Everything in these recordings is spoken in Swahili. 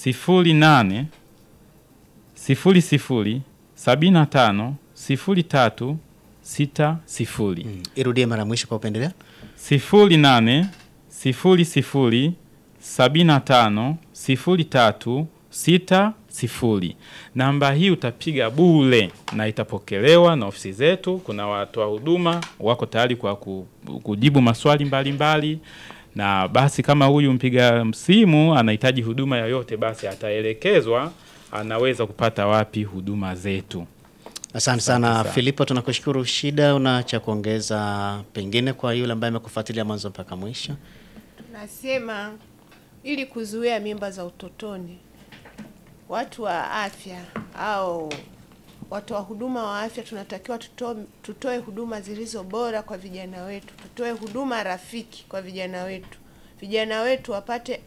sifuri nane sifuri sifuri sabini na tano sifuri tatu sita sifuri Mm. Irudie mara mwisho kwa upendelea. sifuri nane sifuri sifuri sabini na tano sifuri tatu sita sifuri. Namba hii utapiga bure na itapokelewa na ofisi zetu. Kuna watoa huduma wako tayari kwa ku- kujibu maswali mbalimbali mbali. Na basi kama huyu mpiga simu anahitaji huduma yoyote, basi ataelekezwa anaweza kupata wapi huduma zetu. Asante sana sana. Filipo, tunakushukuru. Shida, una cha kuongeza pengine kwa yule ambaye amekufuatilia mwanzo mpaka mwisho? Nasema ili kuzuia mimba za utotoni, watu wa afya au watoa huduma wa afya tunatakiwa tuto, tutoe huduma zilizo bora kwa vijana wetu, tutoe huduma rafiki kwa vijana wetu, vijana wetu wapate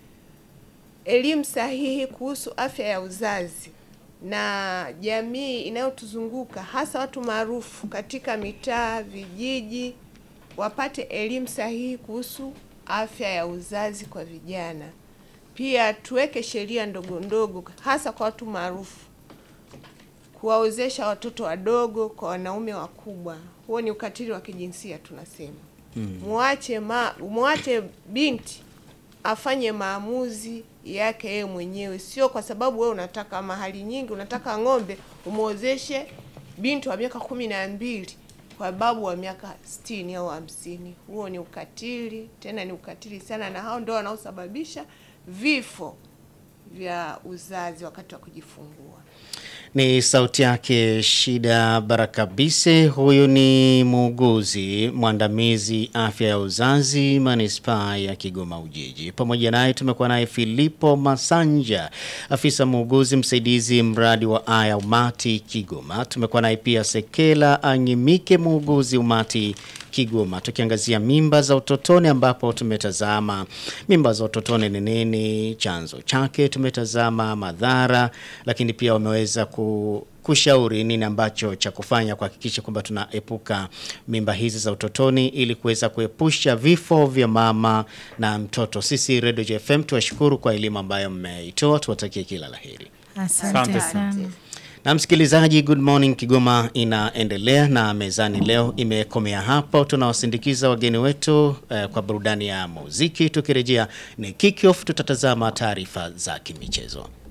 elimu sahihi kuhusu afya ya uzazi na jamii inayotuzunguka hasa watu maarufu katika mitaa, vijiji wapate elimu sahihi kuhusu afya ya uzazi kwa vijana. Pia tuweke sheria ndogo ndogo hasa kwa watu maarufu kuwaozesha watoto wadogo kwa wanaume wakubwa. Huo ni ukatili wa kijinsia tunasema. Muache ma, muache binti afanye maamuzi yake yeye mwenyewe, sio kwa sababu wewe unataka mahali nyingi, unataka ng'ombe umwozeshe binti wa miaka kumi na mbili kwa babu wa miaka sitini au hamsini. Huo ni ukatili, tena ni ukatili sana, na hao ndio wanaosababisha vifo vya uzazi wakati wa kujifungua. Ni sauti yake Shida Barakabise. Huyu ni muuguzi mwandamizi afya ya uzazi manispaa ya Kigoma Ujiji. Pamoja naye tumekuwa naye Filipo Masanja, afisa muuguzi msaidizi mradi wa aya umati Kigoma. Tumekuwa naye pia Sekela Anyimike, muuguzi umati Kigoma, tukiangazia mimba za utotoni, ambapo tumetazama mimba za utotoni ni nini, chanzo chake, tumetazama madhara, lakini pia wameweza ku kushauri nini ambacho cha kufanya kuhakikisha kwamba tunaepuka mimba hizi za utotoni ili kuweza kuepusha vifo vya mama na mtoto. Sisi Radio JFM tuwashukuru kwa elimu ambayo mmeitoa, tuwatakie kila laheri. Asante Asante sana. sana. Na msikilizaji, Good Morning Kigoma inaendelea na mezani leo imekomea hapo. Tunawasindikiza wageni wetu eh, kwa burudani ya muziki. Tukirejea ni kick off, tutatazama taarifa za kimichezo.